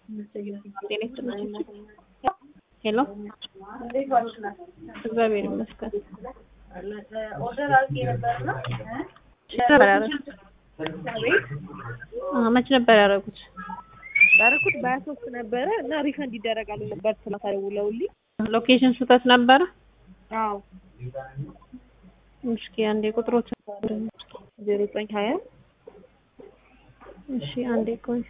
ጤና ይስጥልኝ። ሄሎ እግዚአብሔር ይመስገን። ኦርደር አድርጌ ነበርና ነበር ያደረጉት? አዎ፣ መች ነበር ያደረጉት? ያደረኩት በሀያ ሶስት ነበረ እና ሪፈንድ ይደረጋል ነበር ስለተደውለውልኝ። ሎኬሽን ስህተት ነበረ? አዎ እስኪ አንዴ ቁጥሮች ዜሮ ዘጠኝ ሀያ እሺ፣ አንዴ ቆይ።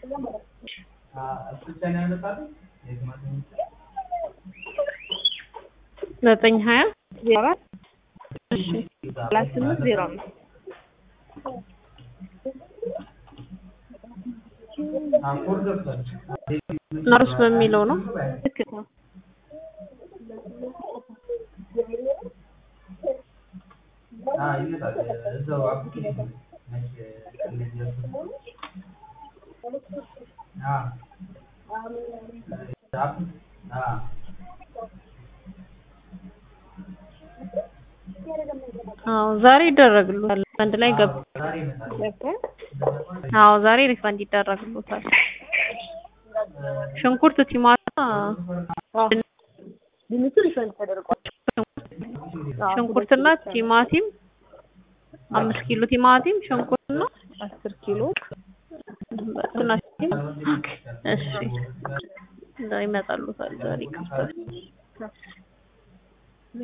ዘጠኝ ሀያ ዜሮ አራት እሺ፣ ሰላሳ ስምንት ዜሮ አምስት ናሩስ በሚለው ነው። ልክ ነው። አዎ ዛሬ ይደረግሉታል። አንድ ላይ ገብ ገባ አዎ ዛሬ ሪፈንድ ይደረግሉታል። ሽንኩርት፣ ቲማቲም፣ ድንቹ ሪፈንድ ተደርጓል። ሽንኩርትና ቲማቲም አምስት ኪሎ ቲማቲም፣ ሽንኩርትና አስር ኪሎ ትናሽ እሺ ይመጣሉታል ዛሬ ይከፍታል።